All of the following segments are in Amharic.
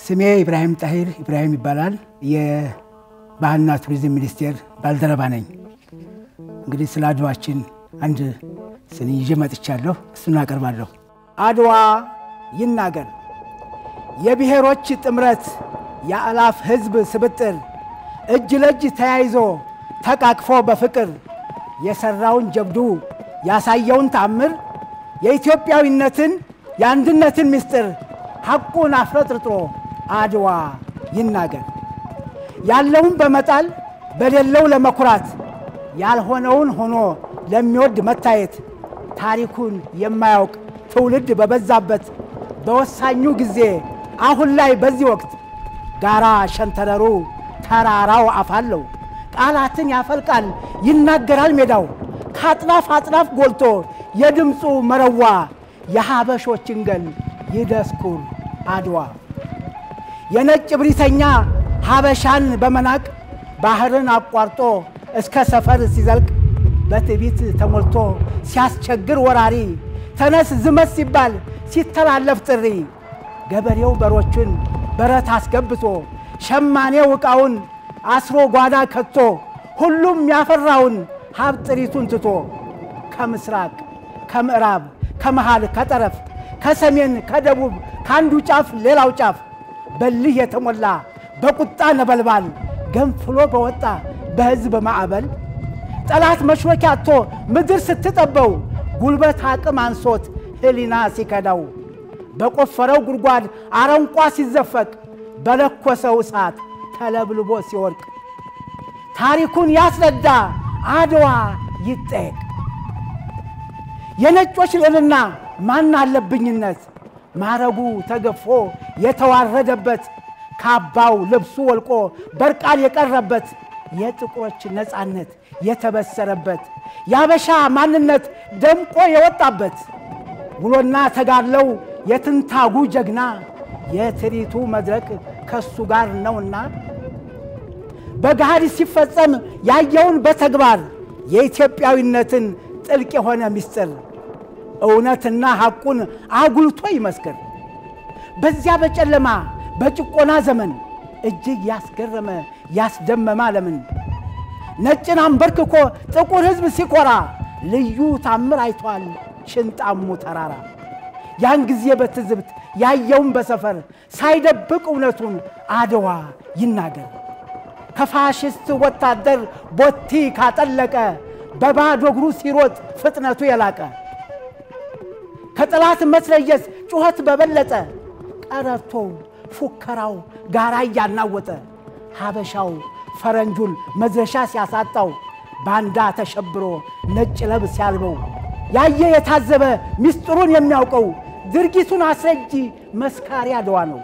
ስሜ ኢብራሂም ጣሂር ኢብራሂም ይባላል። የባህልና ቱሪዝም ሚኒስቴር ባልደረባ ነኝ። እንግዲህ ስለ አድዋችን አንድ ስኒ ይዤ መጥቻለሁ። እሱን አቀርባለሁ። አድዋ ይናገር የብሔሮች ጥምረት የአላፍ ሕዝብ ስብጥር እጅ ለእጅ ተያይዞ ተቃቅፎ በፍቅር የሠራውን ጀብዱ ያሳየውን ታምር የኢትዮጵያዊነትን የአንድነትን ምስጢር ሐቁን አፍረጥርጦ አድዋ ይናገር ያለውን በመጣል በሌለው ለመኩራት ያልሆነውን ሆኖ ለሚወድ መታየት ታሪኩን የማያውቅ ትውልድ በበዛበት በወሳኙ ጊዜ አሁን ላይ በዚህ ወቅት ጋራ ሸንተረሩ ተራራው አፋለው ቃላትን ያፈልቃል ይናገራል ሜዳው ከአጥናፍ አጥናፍ ጎልቶ የድምፁ መረዋ የሀበሾችን ገል ይደስኩር አድዋ የነጭ ብሪተኛ ሀበሻን በመናቅ ባህርን አቋርጦ እስከ ሰፈር ሲዘልቅ በትዕቢት ተሞልቶ ሲያስቸግር ወራሪ ተነስ ዝመት ሲባል ሲተላለፍ ጥሪ ገበሬው በሮቹን በረት አስገብቶ ሸማኔው ዕቃውን አስሮ ጓዳ ከቶ ሁሉም ያፈራውን ሀብት ጥሪቱን ትቶ ከምስራቅ ከምዕራብ ከመሃል ከጠረፍ ከሰሜን ከደቡብ ከአንዱ ጫፍ ሌላው ጫፍ በልህ የተሞላ በቁጣ ነበልባል ገንፍሎ በወጣ በሕዝብ ማዕበል ጠላት መሽሎኪያ አጥቶ ምድር ስትጠበው ጉልበት አቅም አንሶት ሕሊና ሲከዳው በቆፈረው ጉድጓድ አረንቋ ሲዘፈቅ በለኮሰው እሳት ተለብልቦ ሲወድቅ ታሪኩን ያስረዳ አድዋ ይጠየቅ። የነጮች ልዕልና ማን አለብኝነት ማረጉ ተገፎ የተዋረደበት ካባው ልብሱ ወልቆ በርቃን የቀረበት የጥቁሮች ነፃነት የተበሰረበት የአበሻ ማንነት ደምቆ የወጣበት ውሎና ተጋድለው የትንታጉ ጀግና የትርኢቱ መድረክ ከሱ ጋር ነውና በገሃድ ሲፈጸም ያየውን በተግባር የኢትዮጵያዊነትን ጥልቅ የሆነ ምስጢር እውነትና ሐቁን አጉልቶ ይመስክር። በዚያ በጨለማ በጭቆና ዘመን እጅግ ያስገረመ ያስደመመ ዓለምን ነጭን አንበርክኮ ጥቁር ሕዝብ ሲኮራ ልዩ ታምር አይቷል ሽንጣሙ ተራራ። ያን ጊዜ በትዝብት ያየውን በሰፈር ሳይደብቅ እውነቱን አድዋ ይናገር። ከፋሽስት ወታደር ቦቲ ካጠለቀ በባዶ እግሩ ሲሮጥ ፍጥነቱ የላቀ ከጠላት መትረየስ ጩኸት በበለጠ ቀረርቶው ፉከራው ጋራ እያናወጠ ሀበሻው ፈረንጁን መድረሻ ሲያሳጣው ባንዳ ተሸብሮ ነጭ ለብ ሲያልበው ያየ የታዘበ ምስጢሩን የሚያውቀው ድርጊቱን አስረጂ መስካሪ አድዋ ነው።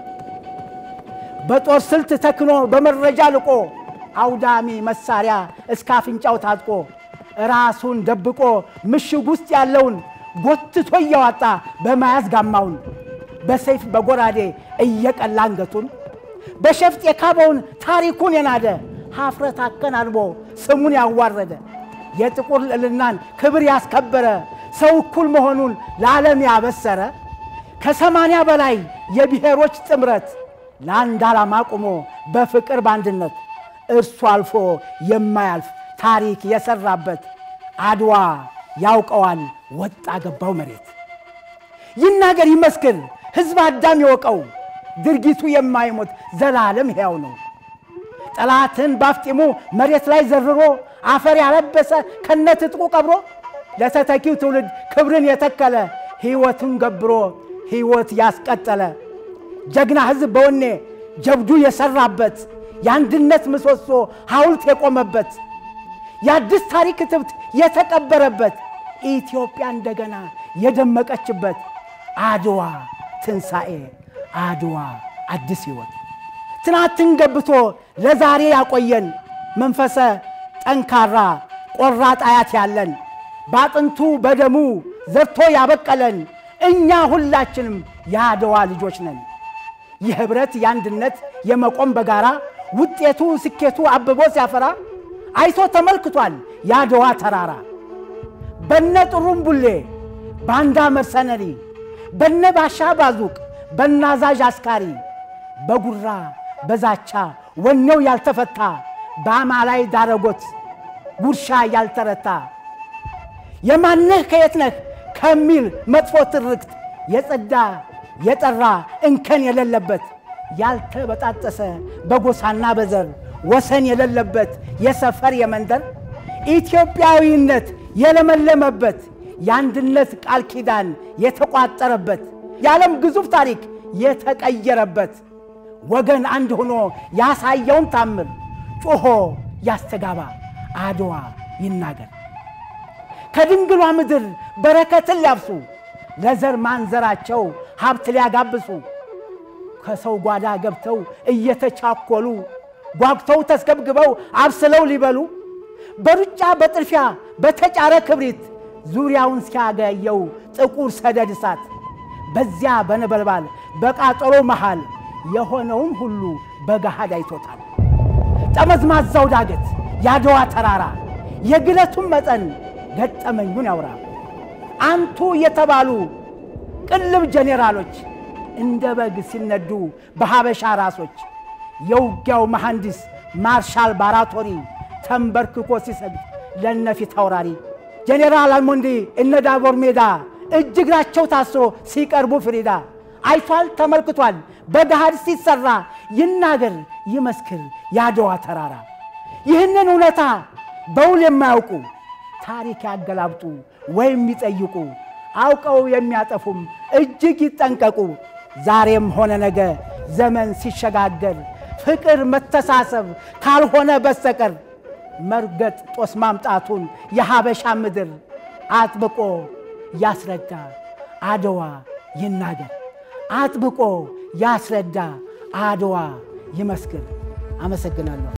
በጦር ስልት ተክኖ በመረጃ ልቆ አውዳሚ መሳሪያ እስከ አፍንጫው ታጥቆ ራሱን ደብቆ ምሽግ ውስጥ ያለውን ጎትቶ እያዋጣ በመያዝ ጋማውን በሰይፍ በጎራዴ እየቀላ አንገቱን በሸፍጥ የካበውን ታሪኩን የናደ ሀፍረት አከናንቦ ስሙን ያዋረደ የጥቁር ልዕልናን ክብር ያስከበረ ሰው እኩል መሆኑን ለዓለም ያበሰረ ከሰማንያ በላይ የብሔሮች ጥምረት ለአንድ ዓላማ ቆሞ በፍቅር በአንድነት እርሱ አልፎ የማያልፍ ታሪክ የሰራበት አድዋ ያውቀዋል ወጣ ገባው መሬት ይናገር ይመስክር ሕዝብ አዳም ይወቀው ድርጊቱ የማይሞት ዘላለም ሕያው ነው። ጠላትን ባፍጢሙ መሬት ላይ ዘርሮ አፈር ያለበሰ ከነትጥቁ ቀብሮ ለተተኪው ትውልድ ክብርን የተከለ ሕይወቱን ገብሮ ሕይወት ያስቀጠለ ጀግና ሕዝብ በወኔ ጀብዱ የሰራበት የአንድነት ምሰሶ ሐውልት የቆመበት የአዲስ ታሪክ ትብት የተቀበረበት ኢትዮጵያ እንደገና የደመቀችበት አድዋ ትንሣኤ አድዋ አዲስ ሕይወት ትናንትን ገብቶ ለዛሬ ያቆየን መንፈሰ ጠንካራ ቆራጥ አያት ያለን በአጥንቱ በደሙ ዘርቶ ያበቀለን እኛ ሁላችንም የአድዋ ልጆች ነን። የኅብረት የአንድነት የመቆም በጋራ ውጤቱ ስኬቱ አብቦ ሲያፈራ አይቶ ተመልክቷል የአድዋ ተራራ በነ ጥሩምቡሌ ባንዳ መርሰነሪ በነ ባሻ ባዙቅ በናዛዥ አስካሪ በጉራ በዛቻ ወኔው ያልተፈታ በአማላይ ዳረጎት ጉርሻ ያልተረታ የማነህ ከየት ነህ ከሚል መጥፎ ትርክት የጸዳ የጠራ እንከን የሌለበት ያልተበጣጠሰ በጎሳና በዘር ወሰን የሌለበት የሰፈር የመንደር ኢትዮጵያዊነት የለመለመበት የአንድነት ቃል ኪዳን የተቋጠረበት የዓለም ግዙፍ ታሪክ የተቀየረበት ወገን አንድ ሆኖ ያሳየውን ታምር ጮሆ ያስተጋባ አድዋ ይናገር። ከድንግሏ ምድር በረከትን ሊያብሱ ለዘር ማንዘራቸው ሀብት ሊያጋብሱ ከሰው ጓዳ ገብተው እየተቻኮሉ ጓጉተው ተስገብግበው አብስለው ሊበሉ በሩጫ በጥድፊያ በተጫረ ክብሪት ዙሪያውን ሲያገየው ጥቁር ሰደድ እሳት በዚያ በነበልባል በቃጠሎ መሃል የሆነውን ሁሉ በገሃድ አይቶታል። ጠመዝማዛው ዳገት የአድዋ ተራራ የግለቱን መጠን ገጠመኙን ያውራ። አንቱ የተባሉ ቅልብ ጄኔራሎች እንደ በግ ሲነዱ በሀበሻ ራሶች የውጊያው መሐንዲስ ማርሻል ባራቶሪ ተንበርክኮ ሲሰግድ ለነፊት አውራሪ ጄኔራል አልሞንዲ እነ ዳቦር ሜዳ እጅ እግራቸው ታስሮ ሲቀርቡ ፍሪዳ አይቷል ተመልክቷል በገሃድ ሲሰራ ይናገር ይመስክር የአድዋ ተራራ። ይህንን እውነታ በውል የማያውቁ ታሪክ ያገላብጡ ወይም ይጠይቁ አውቀው የሚያጠፉም እጅግ ይጠንቀቁ። ዛሬም ሆነ ነገ ዘመን ሲሸጋገር ፍቅር፣ መተሳሰብ ካልሆነ በስተቀር መርገጥ ጦስ ማምጣቱን የሀበሻ ምድር አጥብቆ ያስረዳ አድዋ ይናገር። አጥብቆ ያስረዳ አድዋ ይመስክር። አመሰግናለሁ።